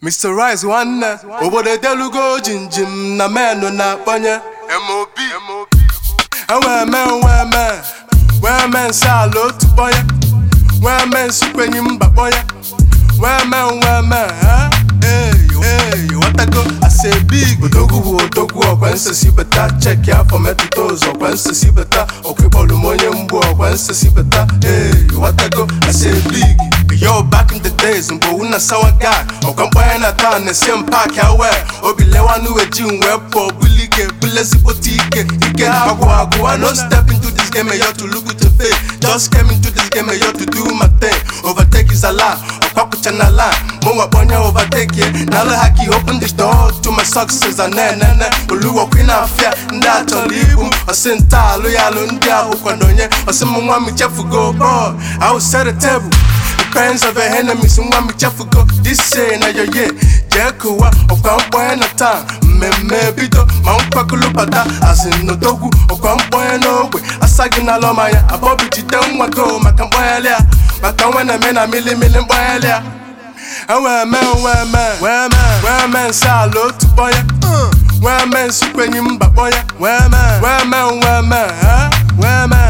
Mr. Rice nwanne obodo edelugo jinjim na menụ na-akpọnye MOB enwee me nwee me wee me nsị ala otu kpọnye wee me nsị kwenyi mba kpọnye wee me nwee me ha Hey, watago ase big odogwu bụ odogwu ọkwa nsesi beta cheki afọ metụta ụzọ ọkwa nsesi beta ọkwịkpọrụ m onye mgbu ọkwa nsesi beta Hey, watago ase big Yo, back in the days, mgbe una sawa guy ọkwa mkpanye na taa na-esi m paaki awe obi lewanụ eji m wee pụọ buli ike bụla ezigbote ike ike ha agwụ agwụ I no step into this game eyo to look to pay just came into this game eyo to do my thing overtake is a lie ọkwakucha na line mụ nwakpo onye overtake ye na alụ ha ka open the door to my success and nenene oluwokwi na afịa ndị a chọrọ ibu m ọsị nta alụ ya alụ ndị ahụ kwadonye ọsị m nwa m chefugo boy I will set a table Friends of your enemies nwa m chefugo this say na yo ye jee kụwa ọkwa mkpọnye na taa mmemme bido ma mkpakụlụ bata azinodogwu ọkwa mkpọnye n'ogbe asa gị na alọmanya abọbi jide nwa go maka mkpọnyeli a maka nwe na eme na milimili mkpọnyeli a enwee me nwee me wee me wee me nsị ala otu kpọnye wee me nsị kwenyi mba kpọnye wee me wee me nwee me ha wee me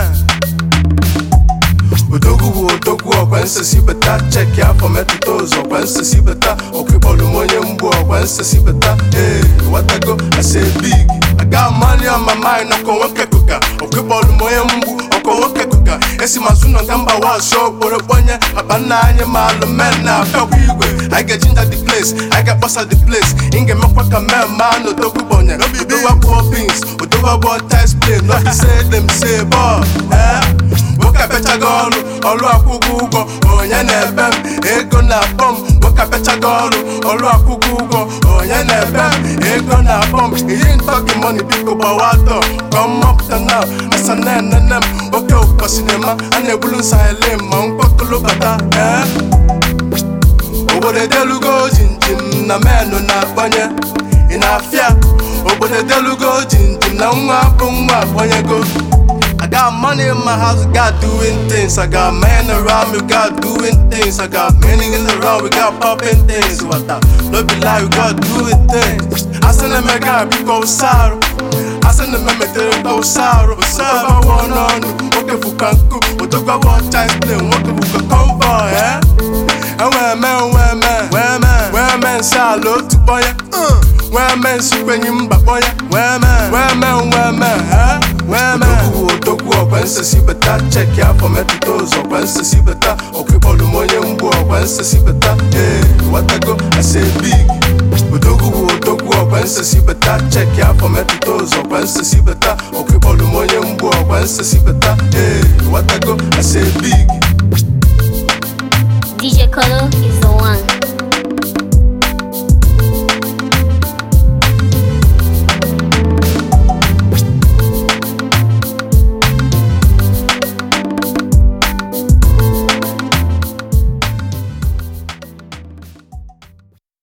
odogwu bụ odogwu ọkwa nsesi beta cheki afọ metụta ụzọ ọkwa nsesi beta ọkwịkpọrụ m onye mgbu ọkwa nsesi beta ee watago ase big aga mali on my mind ọkọ nwoke kụka ọkwịkpọrụ m onye mgbu ọkọ nwoke kụka esi mazụ nọ nga mba wasụ okporo kpọnye akpa nna anyị ma alụ men na afịakwa igwe anyị ga-ejinja the place anyị ga-akpọsa the place ị ga-emekwa ka men ma na odogwu gbọnye odogwu abụọ pins odogwu abụọ tis plane no be say dem say ball eh nwoke apechago ọrụ ọrụ akwụkwọ ụgwọ onye na-ebe m ego na-akpọ m nwoke apechago ọrụ ọrụ akwụkwọ ụgwọ onye na-ebe m ego na-akpọ m iyi ntọgị mọni biko gbawa atọ ka mmapụta na asa na-enene m oke ụkọ sinema a na-egbulu nsahele ma mkpọkụlụ bata ee obodo edelugo jinjim na menụ na-akpọnye ị na-afịa obodo edelugo jinjim na nwa bụ nwa akpọnyego I got money in my house, got doing things. I got men around me, got doing things. I got many in around, we got popping things. What the? No be lie, we got doing things. I send them a guy, we go sorrow. I send them a meter, go sorrow. Sorrow, one on, okay, for kanku. What the go one chance play, what the for convoy, eh? And where man, where man, where man, where man, salo to boy, where man, super him, but boy, where man, where man, where man, eh? Where man? odogwu ọkwa nsesi beta cheki afọ metụta ụzọ ọkwa nsesi beta ọkwịkpọrụ m onye mgbu ọkwa nsesi beta ee watago ase big odogwu bụ odogwu ọkwa nsesi beta cheki afọ metụta ụzọ ọkwa nsesi beta ọkwịkpọrụ m onye mgbu ọkwa nsesi beta ee watago ase big DJ Colo is